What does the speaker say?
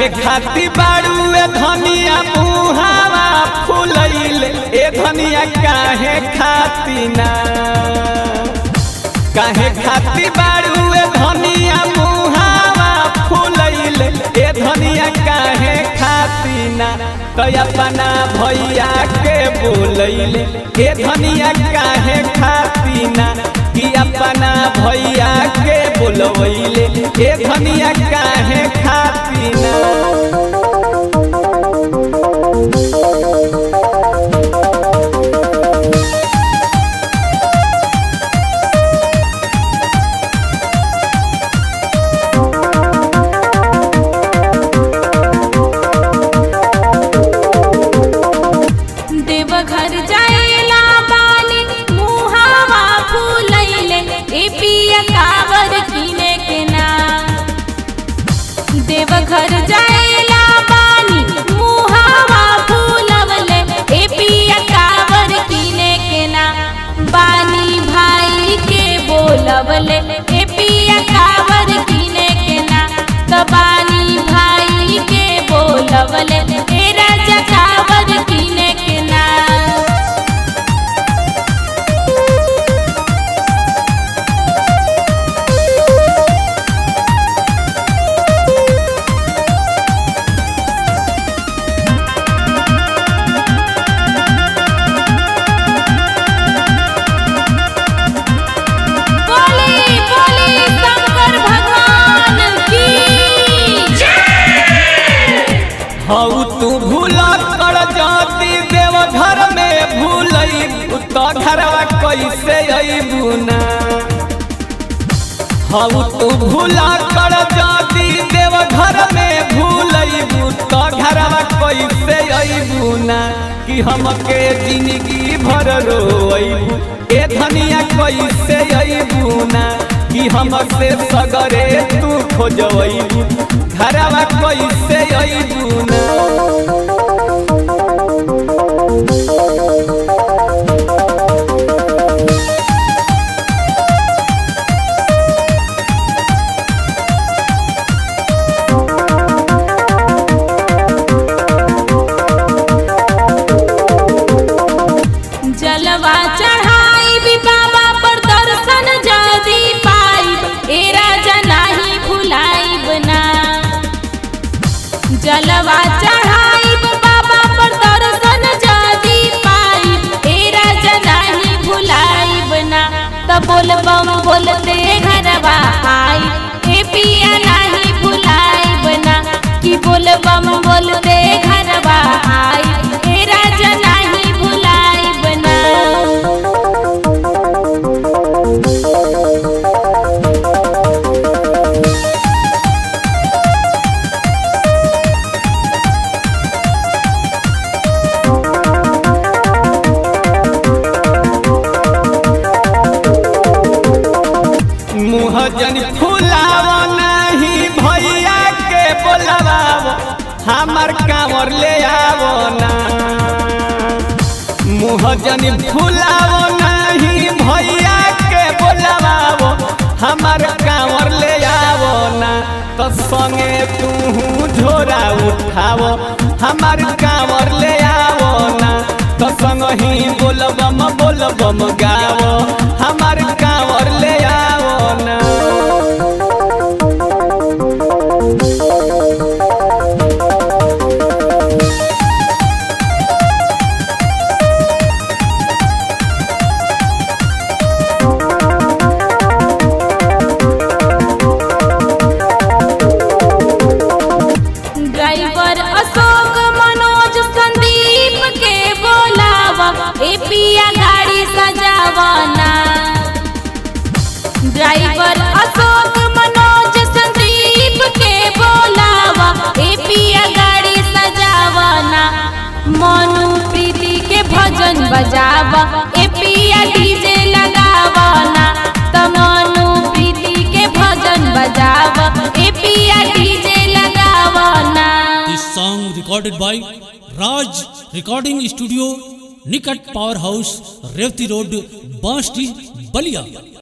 काहे खाती बाड़ुए धनिया मुहावा फुलैल ए धनिया काहे खाती ना काहे खाती बाड़ुए धनिया मुहावा फुलैल ए धनिया काहे खाती ना तो अपना भैया के बोलैल ए धनिया काहे खाती ना कि अपना भैया के बोलवैले ए धनिया काहे खाती ना देवघर जाएला बानी मुहावा फूलैले ए पिया कावर किने के ना देवघर जाएला बानी मुहावा फूलवले ए पिया कावर किने के ना बानी भाई के बोलवले ए पिया कावर किने के ना कबानी भाई के बोलवले ए राजा कावर किने के ना बोली बोली शंकर भगवान की हऊ तू भूला कर जाती देव घर में भूलई तो घरवा कैसे अबू ना हऊ तू भूला कर जाती देव घर में भूलई तो घरवा कैसे अबू ना कि हमके जिंदगी भर रोइबू ए धनिया कैसे अबू ना कि हमसे सगरे तू खोजबू घरवा कैसे अबू ना जलवा चढ़ाई भी बाबा पर दर्शन जदी पाई ए राजा नाही भुलाइब ना जलवा चढ़ाई बाबा पर दर्शन जदी पाई ए राजा नाही भुलाइब ना त बोल बम बोलते घरवा आई ए पिया नाही भुलाइब ना कि बोल बम बोलते घरवा आई ए राजा नाही भुलाइब ना मुँह जन फुलाव नहीं भैया के बोलवाव हमार कांवर ले आवो ना मुँह जन फुलाव नहीं भैया के बोलवाव हमार कांवर ले आवो ना तो संगे तू झोरा उठावो हमार कांवर ले आवो ना तो संग ही बोलबम बोलबम गावो हमार कांवर ले आवो ना ड्राइवर अशोक मनोज संदीप के बोलावा ए पिया गाड़ी सजावना ड्राइवर अशोक मनोज संदीप के बोलावा ए पिया गाड़ी सजावना मनु प्रीति के भजन बजावा ए पिया डीजे लगावना त मनु प्रीति के भजन बजावा ए पिया डीजे लगावना This song recorded by Raj Recording Studio, Nikat Powerhouse, Revti Road, Basti, Balia.